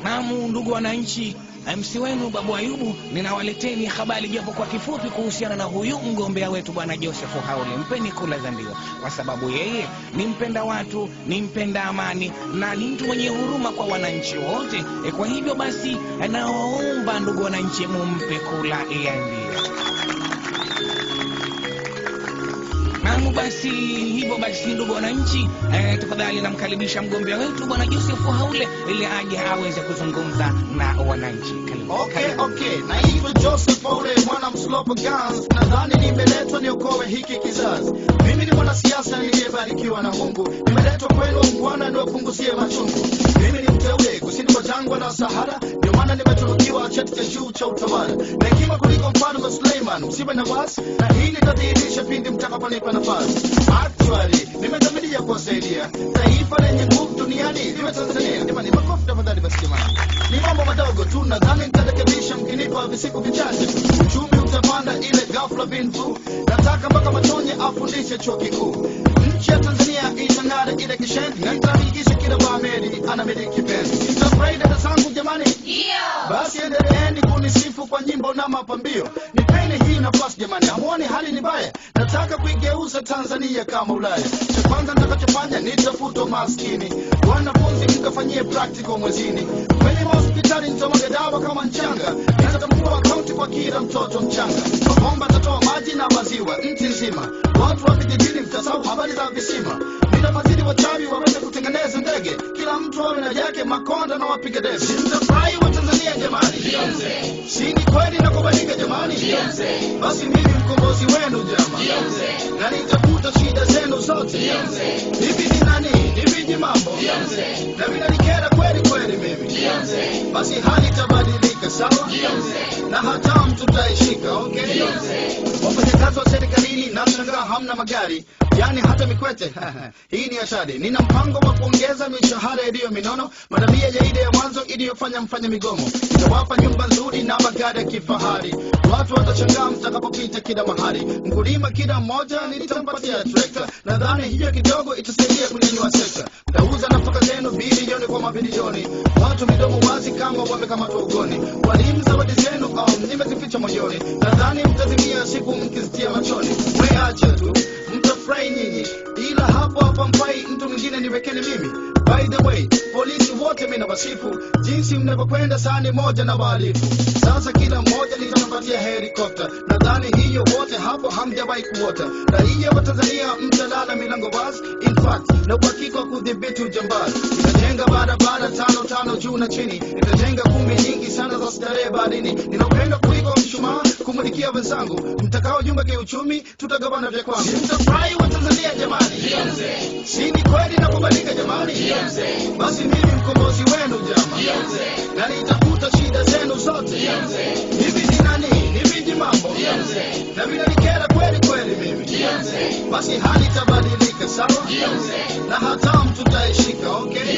Naam, ndugu wananchi, MC wenu Babu Ayubu, ninawaleteni habari japo kwa kifupi kuhusiana na huyu mgombea wetu bwana Joseph Haule. Mpeni kula za ndio, kwa sababu yeye ni mpenda watu, ni mpenda amani na ni mtu mwenye huruma kwa wananchi wote. E, kwa hivyo basi, nawaomba ndugu wananchi, mumpe kula ya ndio. Naam, basi hivyo basi, ndugu wananchi, eh, tafadhali namkaribisha mgombea wetu bwana Joseph Haule ili aje aweze kuzungumza na wananchi. Karibu. Okay, okay. Naitwa Joseph Ole, mwana mslopo Gans. Nadhani nimeletwa niokoe hiki kizazi. Mimi ni mwanasiasa niliyebarikiwa na Mungu. Nimeletwa kwenu Bwana niwapunguzie machungu. Mimi ni mteule kusini mwa jangwa la Sahara, ndio maana nimetunukiwa cheti cha juu cha utawala na hekima kuliko mfalme Suleiman. Msiwe na wasi, na hii nitadhihirisha pindi mtakaponipa nafasi. Actually, nimedhamiria kuwasaidia taifa lenye nguvu duniani liwe Tanzania. Jamani, makofi tafadhali basi jamani. Ni mambo madogo tu, nadhani nitarekebisha mkinipa visiku vichache. Uchumi utapanda ile ghafla bin vu. Nataka mpaka Matonye afundishe chuo kikuu. Nchi ya Tanzania itang'ara ile kishendi, na nitahakikisha kila Mwaameri anamiliki penzi. Nitafurahi dada zangu jamani, basi endeleeni kunisifu kwa nyimbo na mapambio. Nipeni hii nafasi jamani, hamuoni hali ni mbaya? Nataka kuigeuza Tanzania kama Ulaya. Cha kwanza nitakachofanya nitafuta maskini, wanafunzi mkafanyie practical mwezini, kwenye mahospitali nitamwaga dawa kama mchanga, nitatambua akaunti kwa kila mtoto mchanga, mabomba tatoa maji na maziwa nchi nzima, watu wa vijijini mtasahau habari za visima ninafadhili wachawi waweze kutengeneza ndege, kila mtu awe na yake, makonda na wapiga debe. Mtafurahi wa Tanzania jamani, si ni kweli na kubalika jamani? Basi mimi mkombozi wenu jamani, na nitafuta shida zenu zote. Hivi ni nani? Ni viji mambo na vinanikera kweli kweli mimi, basi hali itabadilika sawa, na hatamu tutaishika. Okay, wafanyakazi wa serikalini nashangaa hamna magari yani hata mikwete hii ni hatari. Nina mpango wa kuongeza mishahara iliyo minono, madamia ya ile ya mwanzo iliyofanya mfanye migomo. Nitawapa nyumba nzuri na magari ya kifahari, watu watashangaa mtakapopita kila mahali. Mkulima kila mmoja nitampatia trekta, nadhani hiyo kidogo itasaidia kunyanyua sekta. Mtauza nafaka zenu bilioni kwa mabilioni, watu midomo wazi kama wamekamatwa ugoni. Walimu zawadi zenu um, nimezificha moyoni, nadhani mtazimia siku mkizitia machoni. Weache tu mtafurahi nyinyi, ila hapo hapa mfai mtu mwingine niwekeni mimi. By the way, polisi wote mimi nawasifu jinsi mnavyokwenda sani moja na wahalifu. Sasa kila mmoja nitampatia helikopta, nadhani hiyo wote hapo hamjawahi kuota. Raia wa Tanzania mtalala milango wazi, in fact na uhakika wa kudhibiti ujambazi. Nitajenga barabara tano tano juu na chini, nitajenga kumbi nyingi sana za starehe baharini. Ninapenda kuliko mshumaa kumulikia wenzangu, mtakaojunga kiuchumi, tutagawana vya kwangu. Mtafurahi wa Tanzania jamani, si ni kweli na kubalika jamani? Basi mimi mkombozi wenu jamani, na nitafuta shida zenu zote. Hivi ni nani? Ni viji mambo na vinanikera kweli kweli mimi, basi hali itabadilika sawa, na hatamu tutaishika. Okay,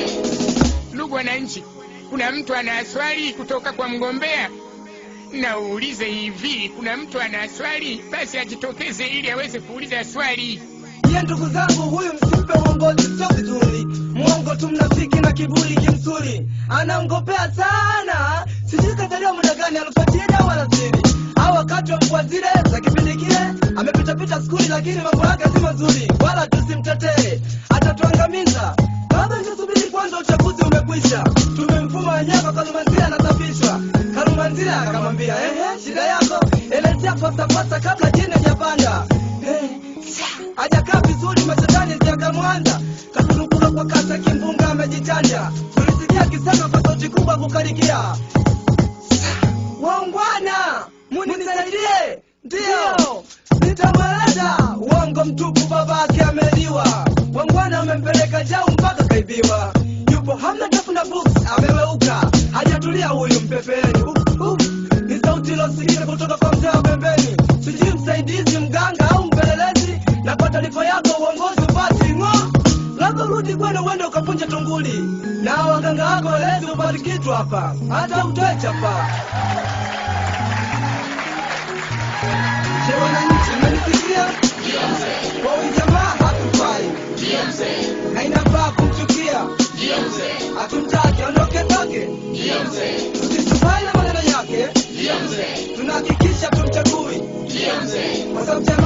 Ndugu wananchi, kuna mtu ana swali kutoka kwa mgombea? Na uulize hivi, kuna mtu ana swali? Basi ajitokeze ili aweze kuuliza swali. Ye ndugu zangu, huyu msimpe uongozi, sio vizuri. Mwongo tu, mnafiki na kiburi kimsuri, anamgopea sana. Sijui kazaliwa muda gani, alfajiri au alasiri au wakati wa mvua zile za kipindi kile. Amepitapita skuli, lakini mambo yake si mazuri, wala tusimtetee, atatuangamiza. Baba, nisubiri kwanza, uchaguzi umekwisha. Tumemfuma wenyewe, Kalumanzira anasafishwa. Kalumanzira akamwambia, ehe, shida yako elezea pasapasa kabla jini hajapanda. Eh, hajakaa vizuri, mashetani ziakamwanza katurukura kwa kasa, kimbunga amejichanja. Tulisikia akisema kwa sauti kubwa kukarikia, waungwana, munisaidie. Ndiyo, nitamweleza uongo mtupu, babake ameliwa. Wangwana amempeleka jau mpaka kaibiwa, yupo hamna tafuna books, ameweuka, hajatulia huyu mpepeni. Uh, uh, ni sauti ilosikika kutoka kwa mzee wa pembeni, sijui msaidizi, mganga au mpelelezi. Na kwa taarifa yako uongozi upati ng'o, labda urudi kwenu uende ukapunja tunguli, na waganga wako welezi upati kitu hapa, hata utoe chapa. Je, wananchi mmenisikia? Kwa huyu jamaa hatufai na inafaa kumchukia, hatumtaki, ondoke toke. tusisubali na maneno yake tunahakikisha tumchagui kwa sababu